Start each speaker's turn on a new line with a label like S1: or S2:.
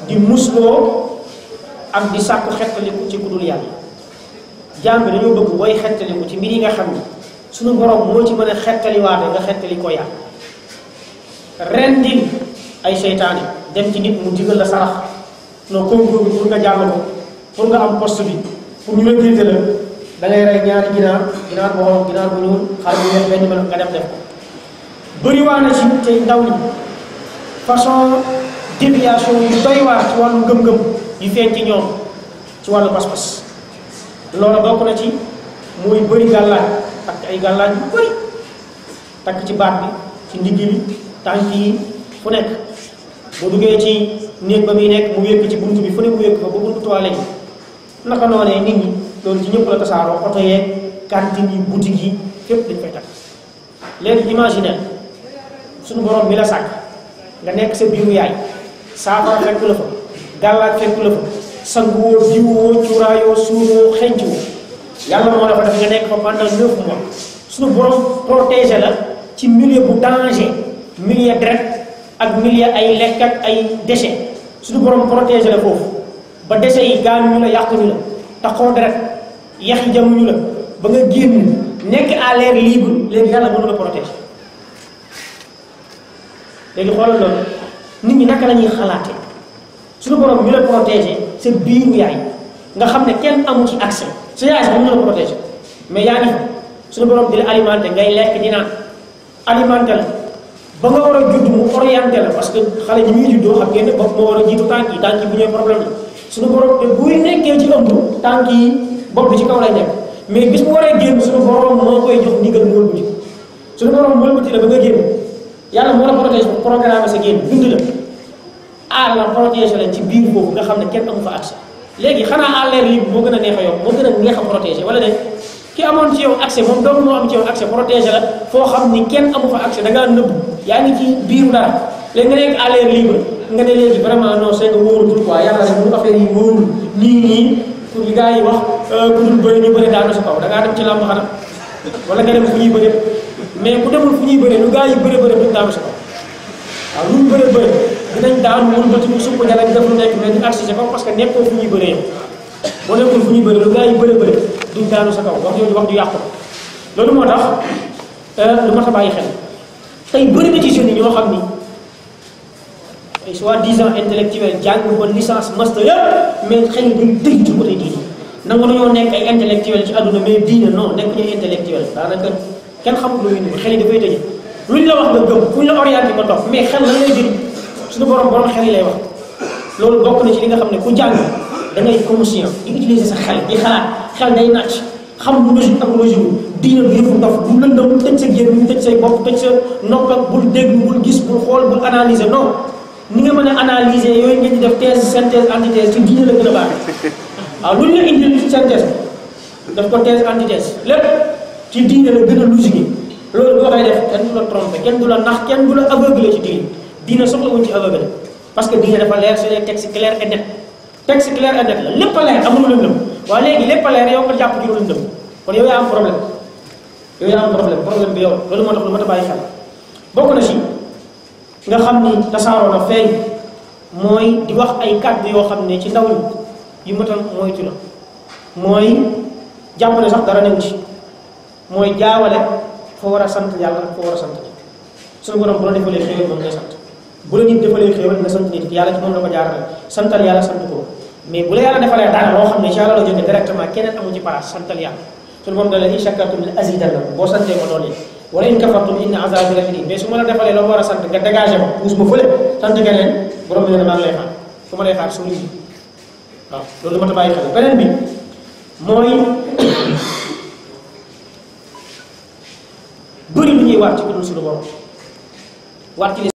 S1: di musloo ak di sàkku xettaliku ci gudul yàlla jaam bi dañoo bëgg booy xettaliku ci mbir yi nga xam ni suñu borom moo ci mën a xettaliwaate nga xettali ko yàlla rendil ay seytaane dem ci nit mu digal la sarax non concours bi pour nga jàll ko pour nga am poste bi pour ñu recruter la da ngay rey ñaari ginaar ginaar bu xonq ginaar bu ñuul xar bu weex benn mel nga dem def ko bëri waa na ci te ndaw ñi façon déviation yu doy waar ci wàllu ngëm-ngëm yu feeñ ci ñoom ci wàllu pas-pas loolu bokk na ci muy bëri gàllaaj takk ay gàllaaj bu bëri takk ci baat bi ci ndigg bi tànk yi fu nekk bu duggee ci néeg ba muy nekk mu wékk ci bunt bi fu ne mu wékk fa ba buntu toilette yi naka noonee nit ñi loolu ci ñëpp la tasaaroo oto yeeg cantine yi boutique yi fépp dañ fay takk léegi imaginer suñu borom bi la sàkk nga nekk sa biiru yaay saafara fekk la fa gàllaaj fekk la fa sanguwoo diwoo cuuraayoo suuroo xencwoo yàlla moo la fa def nga nekk fa pendant neuf mois suñu borom protégé la ci milieu bu danger milieu deret ak milieu ay lekk ak ay déchets suñu borom protégé la foofu ba déchets yi gaañuñu la yàquñu la taxoo deret yax yi jamuñu la ba nga génn nekk à l'air libre léegi yàlla mënu la protégé léegi xoolal loolu nit ñi naka la ñuy xalaate suñu borom ñu la protégé sa biiru yaay nga xam ne kenn amu ci accès sa yaay sax mënu la protégé mais yaa ngi fa suñu borom di la alimenté ngay lekk di naan alimenté la ba nga war a judd mu orienté la parce que xale ñi muy juddoo xam ngeen ne bopp moo war a jiitu tànk yi tànk yi bu ñëwee problème la suñu borom te buy nekkee ci ëmb tànk yi bopp bi ci kaw lay nekk mais bis bu waree génn suñu borom moo koy jox ndigal mu wëlbati suñu borom wëlbati la ba nga génn yàlla moo la protégé programme sa génn dund la aar la protégé la ci biir boobu nga xam ne kenn amu fa accès léegi xanaa à l'air libre moo gën a neex a yomb moo gën a neex a protégé wala de ki amoon ci yow accès moom doomu moo am ci yow accès protégé la foo xam ni kenn amu fa accès da ngaa nëbb yaa ngi ci biiru dara léegi nga nekk à l'air libre nga ne léegi vraiment non c'est que wóorutul quoi yàlla rek mu affaire yi wóorul nii nii pour li gars yi wax ku dul bëri ñu bëri daanu sa kaw da ngaa dem ci làmb xanaa wala nga dem fu ñuy bëri mais ku demul fu ñuy bëri lu gars yi bëri bëri duñ daanu sa kaw waaw lu ñu bëri bëri dinañ daan mun ba ci supp jalañ def lu nekk mais ñu accès ko parce que nekkoo fu ñuy bëree boo nekkul fu ñuy bëri lu gars yi bëri bëri duñ daanu sa kaw wax yooyu wax ju yàqu loolu moo tax lu mat a bàyyi xel tey bëri na ci jeunes yi ñoo xam ni ay soi-disant intellectuel jàng ba licence master yëpp mais xëy day dëgg ci côté diine nangu nañoo nekk ay intellectuel ci àdduna mais diine non nekk ñu intellectuel daanaka kenn xamul lu ñu xel yi dafay tëj luñ la wax nga gëm fuñ la orienté nga topp mais xel lan lay jëriñ suñu borom borom xel yi lay wax loolu bokk na ci li nga xam ne ku jàng da ngay conscient di utiliser sa xel di xalaat xel day nàcc xam lu logique ak logique diine du yëfu dof bu lëndëm tëj sa génn tëj say bopp tëj sa nopp ak bul déglu bul gis bul xool bul analyser non ni nga mën a analyser yooyu ngeen di def thèse synthèse antithèse ci diine la gën a baax waaw lu ñu la indil synthèse daf ko thèse antithèse lépp ci diine la gën a logique loolu boo koy def kenn du la trompé kenn du la nax kenn du la aveuglé ci diine diine soxla wuñ ci aveuglé parce que diine dafa leer c'est des textes clairs et net texte clair et net la lépp a leer amul lëndëm waaye léegi lépp a leer yow nga jàpp ci lu lëndëm kon yow yaa am problème yow yaa am problème problème bi yow loolu moo tax lu mat a bàyyi xel bokk na ci nga xam ni tasaaroo na feeñ mooy di wax ay kàddu yoo xam ne ci ndaw ñi yu matal moytu la mooy jàpp ne sax dara new ci mooy jaawale foo war a sant yàlla foo war a sant nit suñu borom bu la defalee xéewal moom ngay sant bu la nit defalee xéewal nga sant nit yàlla ci moom la ko jaarale santal yàlla sant ko mais bu la yàlla defalee dara loo xam ne ci yàlla la jóge directement keneen amu ci place santal yàlla suñu borom da la in shakartum la azidannakum boo santee ma doole wala in kafartum inna azabi la shadid mais su ma la defalee loo war a sant nga dégagé ma puus ma fële sant keneen borom bi ne maa ngi lay xaar fu ma lay xaar suñu ji waaw loolu ma ta bàyyi xel beneen bi mooy bëri lu ñuy waat ci ku dul suñu borom waat ci